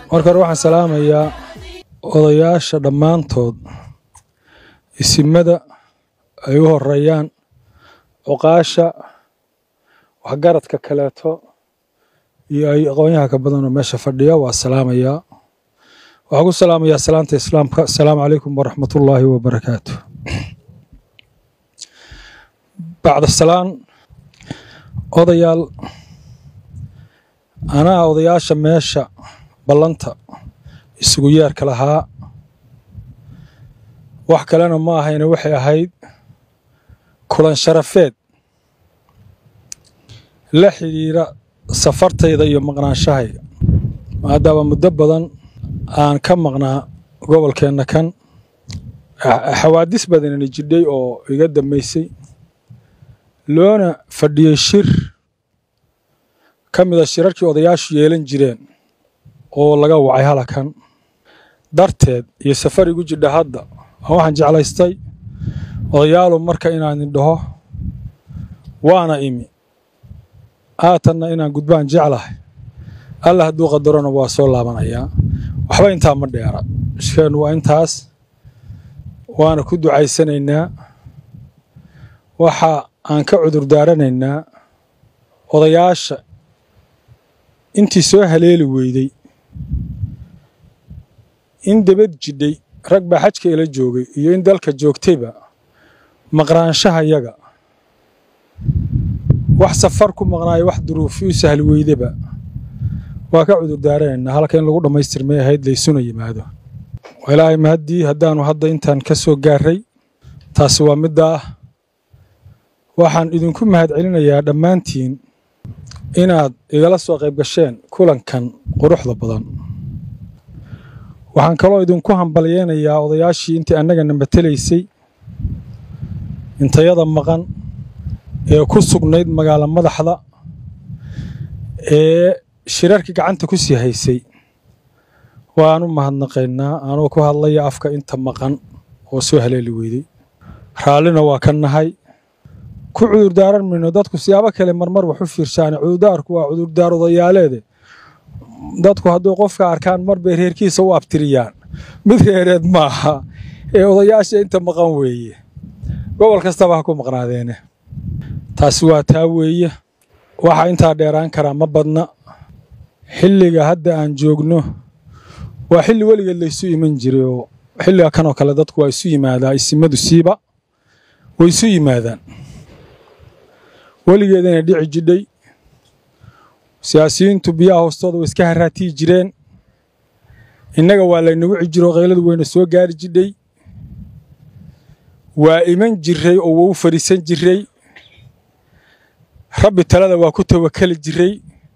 marka hore waxaan salaamayaa odayaasha dhammaantood isimada ay u horeeyaan cuqaasha waxgaradka kaleeto iyo ay aqoonyaha ka badanoo meesha fadhiya waa salaamayaa waxaan ku salaamayaa salaanta islaamka asalaamu calaykum waraxmatullaahi wabarakaatu bacda salaan odayaal anaa odayaasha meesha ballanta isugu yeerka lahaa wax kalena ma ahayne waxay ahayd kulan sharafeed la xidhiira safartayda iyo maqnaanshahayga maadaama muddo badan aan ka maqnaa gobolkeenna kan xawaadis badanina jidhay oo iga dambaysay loona fadhiyey shir ka mida shirarkii odayaashu yeelan jireen oo laga wacay halakan darteed iyo safar igu jidha hadda waxaan jeclaystay odayaalu marka inaan idhaho waana imi haatanna inaan gudbaan jeclahay alla hadduu qadarona waa soo laabanayaa waxba intaa ma dheera ishkeennu waa intaas waana ku ducaysanaynaa waxa aan ka cudur daaranaynaa odayaasha intii soo haleeli weyday in debad jidhay rag baa xajka ila joogay iyo in dalka joogtayba maqnaanshaha yaga wax safar ku maqnaayo wax duruufi u sahli weydaba waa ka cudur daaranaynaa halka in lagu dhammaystirmay ahayd laysuna yimaado ilaahay mahaddii haddaannu hadda intaan ka soo gaarray taasi waa midda ah waxaan idinku mahad celinayaa dhammaantiin inaad igala soo qayb gasheen kulankan quruxda badan waxaan kaloo idinku hambalyeynayaa odayaashii intii annagana matelaysay intayada maqan ee ku sugnayd magaalo madaxda ee shirarkii gacanta ku sii haysay waan u mahadnaqaynaa anoo ku hadlaya afka inta maqan oo soo haleeli weyday raallina waa ka nahay ku cudurdaaran mayno dadku siyaabo kale marmar wax u fiirshaane cudurdaarku waa cudurdaar odayaaleede dadku hadduu qofka arkaan mar bay reerkiisa u abtiriyaan mid reereed maaha ee odayaasha inta maqan weeye gobol kastaba ha ku maqnaadeene taasi waa taa weeye waxaa intaa dheeraan karaa ma badna xilliga hadda aan joogno waa xilli weligeed laysu iman jiray oo xilliga kanoo kale dadku waa isu yimaadaa isimadu siiba way isu yimaadaan weligeedana dhici jidhay siyaasiyiintu biyaha hoostooda way iska haraatiyi jireen innaga waa laynagu cijiro qayladu wayna soo gaari jidhay waa iman jiray oo wau fadhiisan jiray rabbi talada waa ku tawakali jiray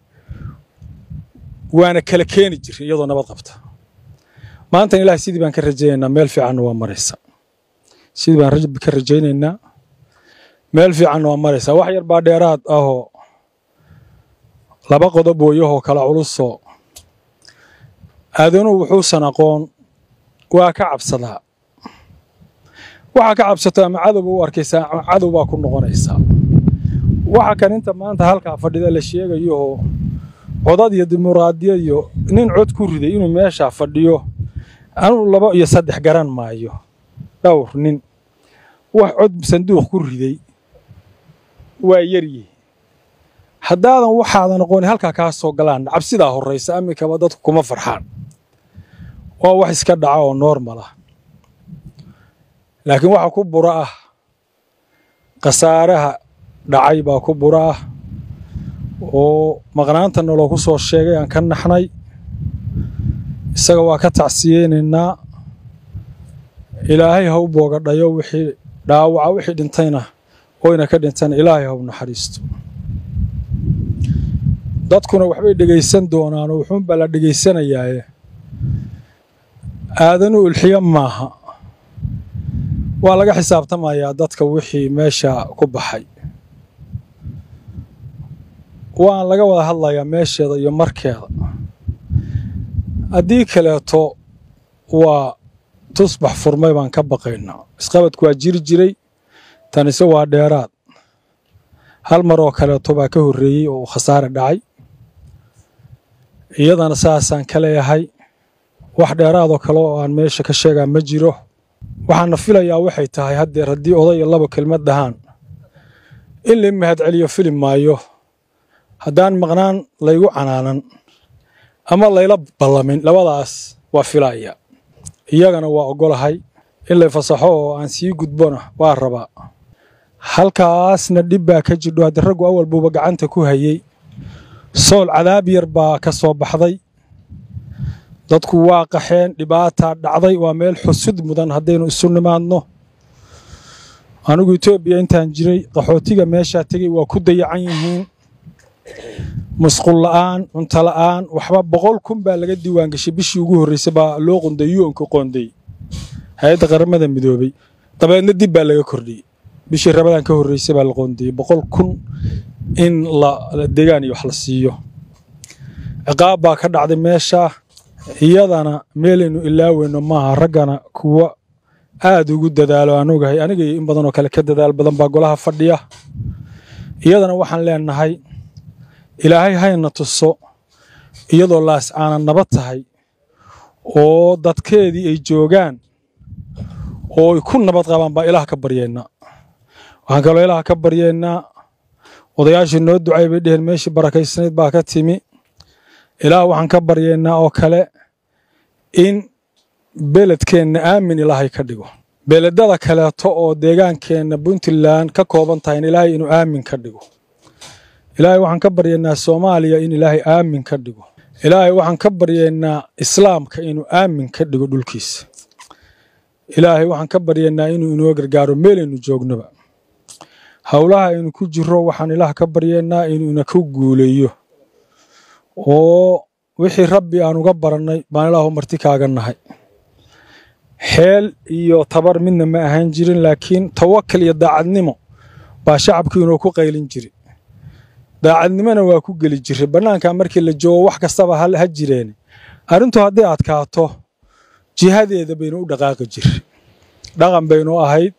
waana kala keeni jiray iyadoo nabad qabta maantan ilaah sidii baan ka rajaynaynaa meel fiicanna waa maraysa sidii baan rabbi ka rajaynaynaa meel fiicanna waa maraysaa wax yar baa dheeraad ahoo laba qodob wooyahoo kala culusoo aadanuhu wuxuusan aqoon waa ka cabsadaa waxaa ka cabsato ama cadowba u arkaysaa ama cadow baa ku noqonaysaa waxa kan inta maanta halkaa fadhida la sheegayooo codad iyo dimuqraadiyad iyo nin cod ku riday inuu meeshaa fadhiyo anuu laba iyo saddex garan maayo dhowr nin wax cod sanduuq ku riday waa yaryihi haddaadan waxaadan aqooni halkaa kaa soo galaan cabsidaa horraysa amikaba dadku kuma farxaan waa wax iska dhaca oo noormal ah laakiin waxa ku bura ah khasaaraha dhacay baa ku bura ah oo maqnaanta noloo ku soo sheegay aan ka naxnay isaga waa ka tacsiyeynaynaa ilaahay ha u boogadhayo wixii dhaawaca wixii dhintayna oyna ka dhintana ilaahay ha u naxariisto dadkuna waxbay dhegaysan doonaanoo wuxuunbaa la dhegaysanayaaye aadanu ulxiyo maaha waa laga xisaabtamayaa dadka wixii meesha ku baxay waan laga wada hadlayaa meesheeda iyo markeeda haddii kaleeto waa tusbax furmay baan ka baqaynaa isqabadku waa jiri jiray tanise waa dheeraad hal mar oo kaleeto baa ka horreeyey oo khasaare dhacay iyadana saasaan ka leeyahay wax dheeraadoo kale oo aan meesha ka sheegaa ma jiro waxaana filayaa waxay tahay haddeer haddii odaya laba kelmad dhahaan in la mahadceliyo fili maayo haddaan maqnaan laygu canaanan ama layla ballamin labadaas waa filaya iyagana waa oggolahay in lay fasaxo oo aan sii gudbona waa rabaa halkaasna dhib baa ka jidho haddii raggu awal buuba gacanta ku hayey sool cadaab yar baa ka soo baxday dadku waa qaxeen dhibaataa dhacday waa meel xusud mudan haddaynu isu nimaadno anigu etoobiya intaan jiray qaxootiga meeshaa tegey waa ku dayacan yihiin musqul la'aan cunto la'aan waxba boqol kun baa laga diiwaan gashay bishii ugu horreysay baa loo qonday yuonka qonday hay-adda qaramada midoobey dabeedna dib baa laga kordhiyey bishii rabadan ka horreysay baa la qoondayey boqol kun in la degaan iyo wax la siiyo ciqaab baa ka dhacday meesha iyadana meelaynu ilaaweyno maaha raggana kuwa aad ugu dadaalo aan ogahay aniga iyo in badanoo kale ka dadaal badan baa golaha fadhiya iyadana waxaan leenahay ilaahay hayna tuso iyadoo laas aanan nabad tahay oo dadkeedii ay joogaan oo ay ku nabad qabaan baa ilaah ka baryeennaa waxaan kaloo ilaah ka baryeennaa odayaashii noo ducay bay dheheen meeshii barakaysnayd baa ka timi ilaah waxaan ka baryeennaa oo kale in beledkeenna aamin ilaahay ka dhigo beledada kaleeto oo deegaankeenna puntland ka kooban tahay in ilaahay inuu aamin ka dhigo ilaahay waxaan ka baryeennaa soomaaliya in ilaahay aamin ka dhigo ilaahay waxaan ka baryeennaa islaamka inuu aamin ka dhigo dhulkiisa ilaahay waxaan ka baryeennaa inuu inoo gargaaro meelaynu joognoba howlaha aynu ku jiro waxaan ilaah ka baryeennaa inuu ina ku guuleeyo oo wixii rabbi aan uga barannay baan ilaahu marti kaaga nahay xeel iyo tabar midna ma ahaan jirin laakiin tawakal iyo daacadnimo baa shacabkii inuu ku qaylin jiri daacadnimona waa ku geli jiray bannaanka markii la joogo wax kastaba ha jireen arrintu hadday adkaato jihadeeda baynu u dhaqaaqi jiri dhaqan baynu ahayd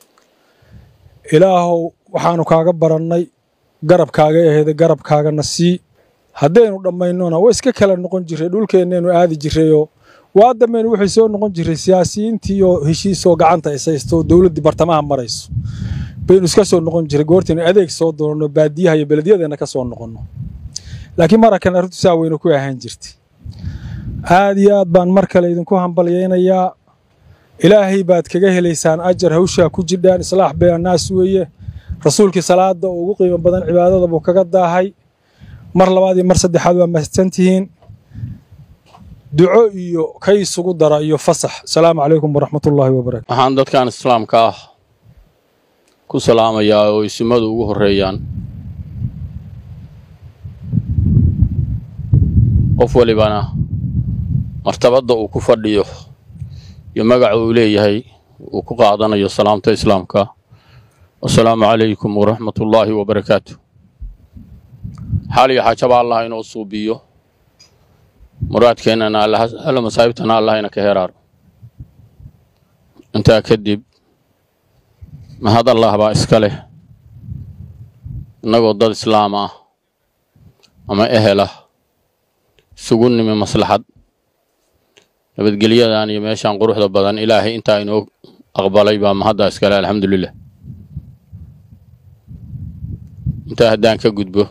ilaahow waxaanu kaaga barannay garabkaaga aheeda garabkaagana sii haddaynu dhammaynona way iska kala noqon jiray dhulkeennaynu aadi jirayoo waa dambaynu waxay soo noqon jiray siyaasiyiintii oo heshiisoo gacanta ishaysto dowladdii bartamaha marayso baynu iska soo noqon jiray goortaynu adeeg soo doonno baadiyaha iyo beledyadeena ka soo noqonno laakiin marakan arrintu saa weynu ku ahaan jirtay aad iyo aad baan mar kale idinku hambalyaynayaa ilaahay baad kaga helaysaan ajar hawshaa ku jidhaan islaax beenaas weeye rasuulkii salaada oo ugu qiimo badan cibaadada buu kaga daahay mar labaad iyo mar saddexaad waa mahadsantihiin duco iyo ka isugu dara iyo fasax asalaamu calaykum waraxmatullaahi wabarakatu waxaan dadkan islaamka ah ku salaamayaa oo isimadu ugu horreeyaan qof walibana martabadda uu ku fadhiyo iyo magaca uu leeyahay uu ku qaadanayo salaamta islaamka wasalaamu calaykum waraxmatullaahi wabarakaatu xaal iyo xaajaba allah inoo suubiyo muraadkeennana alla masaa'ibtana allah ina ka heraaro intaa kadib mahad allah baa iska leh innagoo dad islaam ah ama ehel ah isugu nimi maslaxad nabadgelyadan iyo meeshaan quruxda badan ilaahay intaa inoo aqbalay baa mahaddaa iskale alxamdulilah intaa haddaan ka gudbo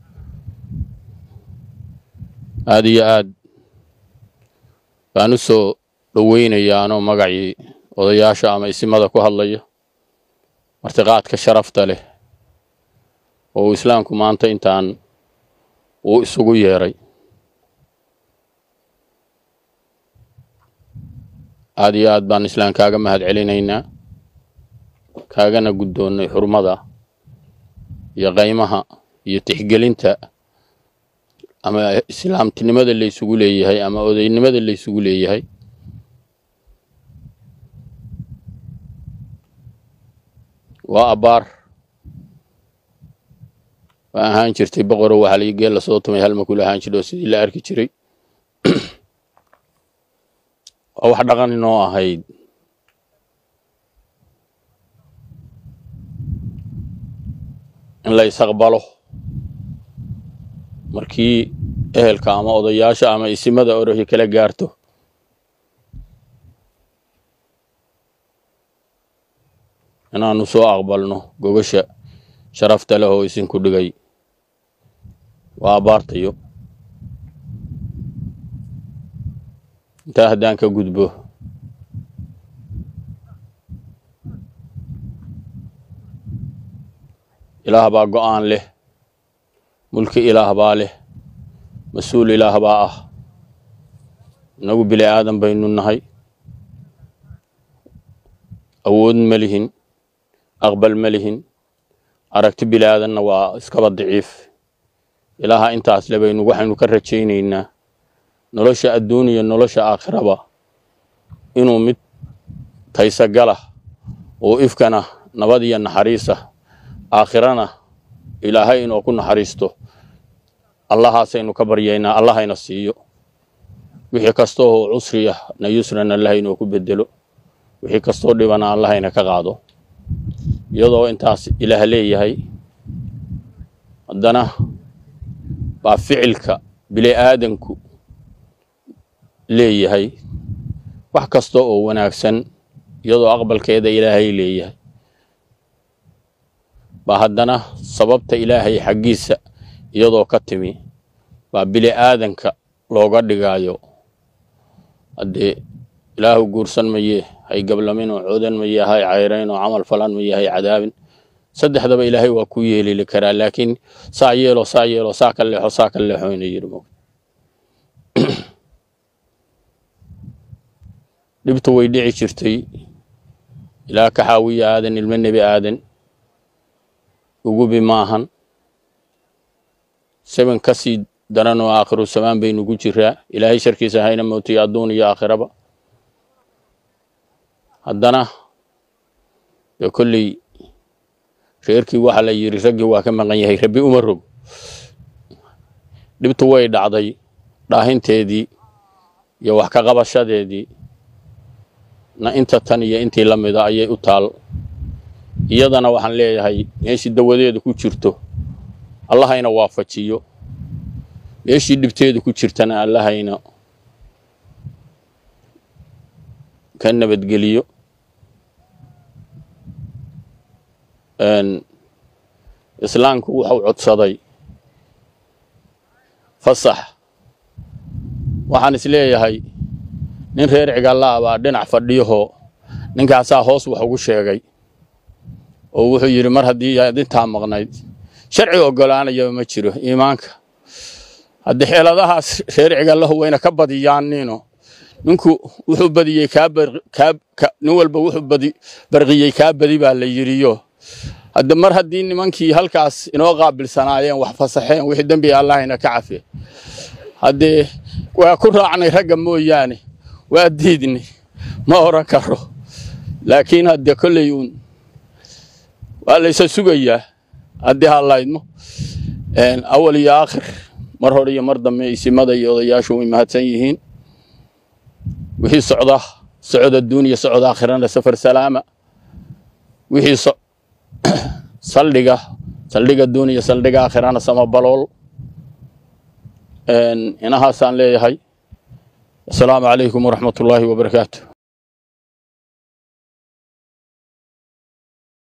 aad iyo aad baan u soo dhoweynayaa anoo magacii odayaasha ama isimada ku hadlaya martiqaadka sharafta leh oo uu islaamku maanta intaan uu isugu yeeray aad iyo aad baan islaam kaaga mahad celinaynaa kaagana guddoonnay xurmada iyo qaymaha iyo tixgelinta ama islaamtinimada laysugu leeyahay ama odaynimada laysugu leeyahay waa abbaar waa ahaan jirtay boqoro waxaa lii geel lasoo tumay hal makul ahaan jidho sidii la arki jiray waa wax dhaqan inoo ahayd in la isaqbalo markii ehelka ama odayaasha ama isimada orohi kala gaarto inaannu soo aqbalno gogasha sharafta leh oo isinku dhigay waa abaartayo intaa haddaan ka gudbo ilaah baa go'aan leh mulki ilaah baa leh mas-uul ilaah baa ah innagu bili aadan baynu nahay awood ma lihin aqbal ma lihin aragti bili aadanna waa iskaba daciif ilaaha intaas le baynu waxaynu ka rajaynaynaa nolosha adduun iyo nolosha aakhiraba inuu mid taysagala oo ifkana nabad iyo naxariisa aakhirana ilaahay inuu ku naxariisto allahaasaynu ka baryaynaa allahayna siiyo wixii kastoo cusriya na yusran allah inuu ku bedelo wixii kastoo dhibana allahayna ka qaado iyadoo intaas ilaah leeyahay haddana baa ficilka bili aadanku leeyahay wax kasta oo wanaagsan iyadoo aqbalkeeda ilaahay leeyahay baa haddana sababta ilaahay xaggiisa iyadoo ka timi baa bili aadanka looga dhigaayo haddee ilaahu guursan maye hay gablamin oo coodan maye hay cayrayn oo camal falan maye hay cadaabin saddexdaba ilaahay waa ku yeelili karaa laakiin saa yeelo saa yeelo saa ka leexo saa ka leexo ina yidhi mog dhibtu way dhici jirtay ilaa ka xaawiya aadan ilmo nebi aadan ugubi maahan seban ka sii daran oo aakhiru samaan baynugu jiraa ilaahay sharkiisa hayna mootiyo adduun iyo aakhiraba haddana dee kolley reerkii waxaa la yidhi raggii waa ka maqan yahay rabbi uma rog dhibtu way dhacday dhaahinteedii iyo wax ka qabashadeedii na inta tan iyo intii la mida ayay u taal iyadana waxaan leeyahay meeshii dawadeedu ku jirto allahayna waafajiyo meeshii dhibteedu ku jirtana allahayna ka nabadgeliyo islaamku wuxuu codsaday fasax waxaan is leeyahay nin reer cigallaa baa dhinac fadhiyahoo ninkaasaa hoos wax ugu sheegay oo wuxuu yidhi mar haddii aad intaa maqnayd sharci oggolaanayaba ma jiro iimaanka haddii xeeladahaas reer cigallahu wayna ka badiyaanino ninku wuxuu badiyey nin walba wuxuu barqiyey kaa badi baa la yidhiyo hadde mar haddii nimankii halkaas inoo qaabilsanaayeen wax fasaxeen wixii dembiga allahayna ka cafiye haddee waa ku raacnay ragga mooyaane waa diidnay ma oran karo laakiin haddee kolley uun waa laysa sugayaa haddii hallaydmo awal iyo aakhir mar hore iyo mar dambe isimada iyo odayaashu way mahadsan yihiin wixii socda socod adduun iyo socod aakhirana safar salaama wixii saldhiga saldhiga adduun iyo saldhiga aakhirana samabalool inahaasaan leeyahay asalaamu calaykum waraxmat ullaahi wabarakaatu